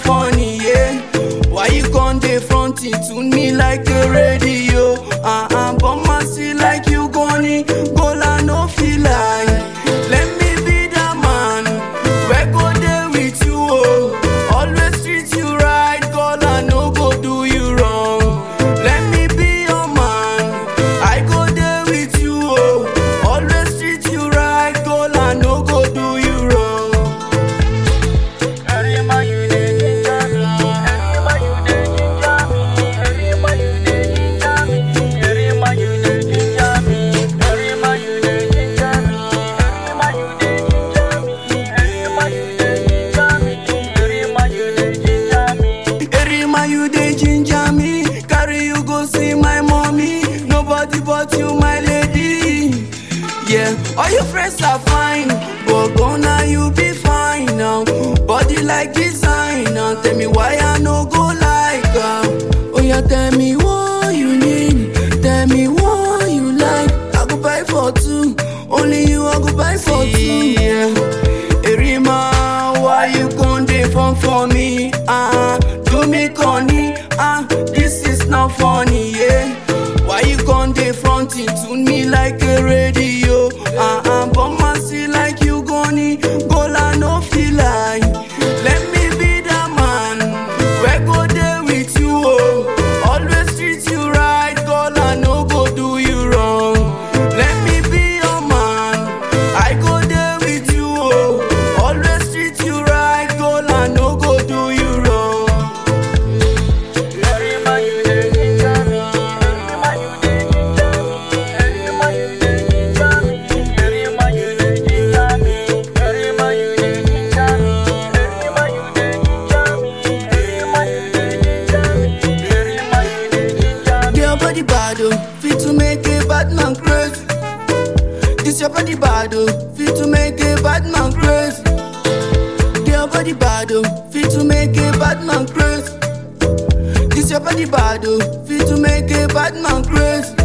funny, yeah. Why you gon' dey fronting to me like a radio? Uh uh, but man see like you gonna go I no feel like. Let me be that man, we go there with you, oh. Always treat you right, girl, I no go do you wrong. Let me be your man, I go there with you, oh. Always treat you right, girl, I no go do you wrong. Erima, you dey ginger me. Carry you go see my mommy. Nobody but you, my lady. Yeah, all your friends are fine, but gonna you be fine now. Body like designer. Tell me why I no go like am. Oh yeah, tell me what you need. Tell me what you like. I go buy for two. Only you I go buy for two. Yeah. Erima, why you gon' dey fun for me? Ah, uh, do me corny. Ah, uh, this is not funny, yeah. Why you gon' dey fronting to me like a radio? Ah, uh, uh, but man see like you gonna go I no feel like. Let me be that man, we go there with you, oh. Always treat you right, girl, I no go do you wrong. Let me be your man, I go there with you, oh. Always treat you right, girl, I no go do you wrong. Your body bad, oh, fit to make a bad man crazy. This your body bad, oh, fit to make a bad man crazy. Your body bad, oh, fit to make a bad man crazy. This your body bad, oh, fit to make a bad man crazy.